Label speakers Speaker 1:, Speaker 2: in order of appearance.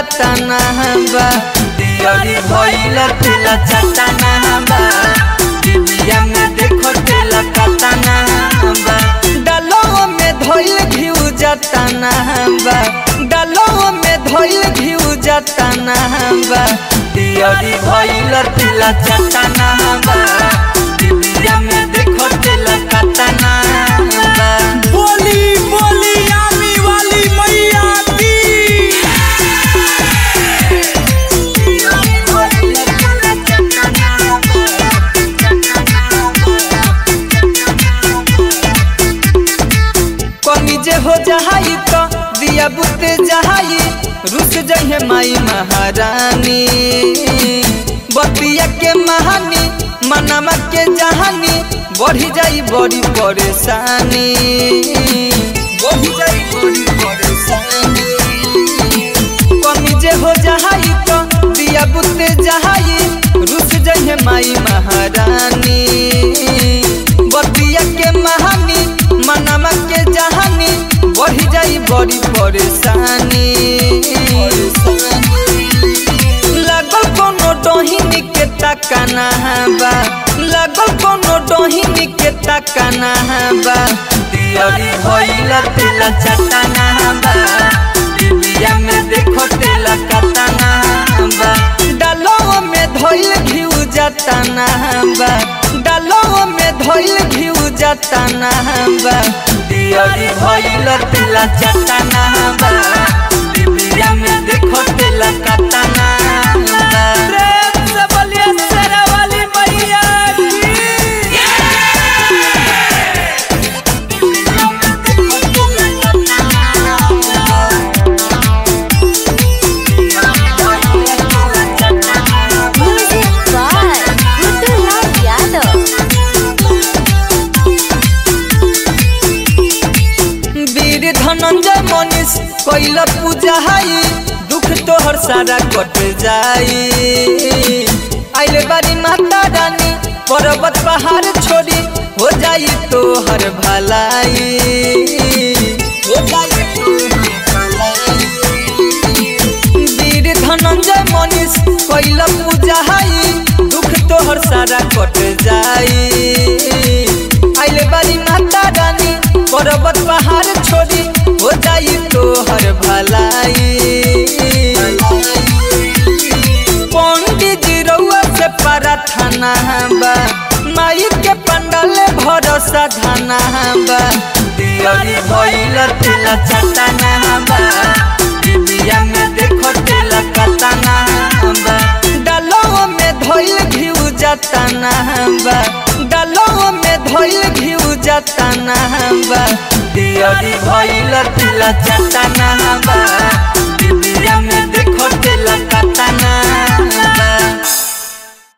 Speaker 1: चटना बा दियरी भइल तेल चटना बा दिबिया में देखो तेल कटना बा डालो में धइल घिउ जटना बा डालो में धइल घिउ जटना बा दियरी भइल तेल चटना बा दिबिया में देखो तेल कटना बा
Speaker 2: बोली बोली आमी वाली मैया की
Speaker 1: कमी जे हो जहाई तो दिया बुते जहाई रुस जहे माई महारानी बतिया के महानी मनमा के जहानी बढ़ी जाई बड़ी परेशानी बढ़ी जाई बड़ी परेशानी कमी जे हो जहाई तो दिया बुते जहाई रुस जहे माई महारानी बतिया के महानी मनमा के जहानी बढ़ी जाई बड़ी परेशानी लागल कोनो डोहिनी के तकना बा लागल कोनो डोहिनी के तकना बा दियरी भइल तेल चटना बा दिबिया में देखो तेल कटना बा डालो में धइल घिउ जटना बा डालो में धइल घिउ जटना बा दियरी भइल तेल चटना बा दिबिया में देखो तेल कटना बा
Speaker 2: प्रेम से बोलिए शेरा वाली मैया की
Speaker 3: Music by Gudulal Yadav.
Speaker 1: वीर धनंजय मनीष कैल पूजा हाई दुख तोहर सारा कट जाई आइले बारी माता रानी पर्वत पहाड़ छोड़ी हो जाई तोहर भलाई हो जाई तोहर भलाई। वीर धनंजय मनीष कैल पूजा हाई दुख तोहर सारा कट जाई आइले बारी माता रानी पर्वत पहाड़ छोड़ी हो जाई तोहर भलाई पंडित जी रउआ से प्रार्थना बा माई के पंडल भरोसा धना बा दियरी भइल तेल चटना बा दिबिया में देखो तेल कटना बा डालो में धइल घिउ जटना बा डालो में धइल घिउ जटना बा दियरी भइल तेल चटना बा दिबिया में देखो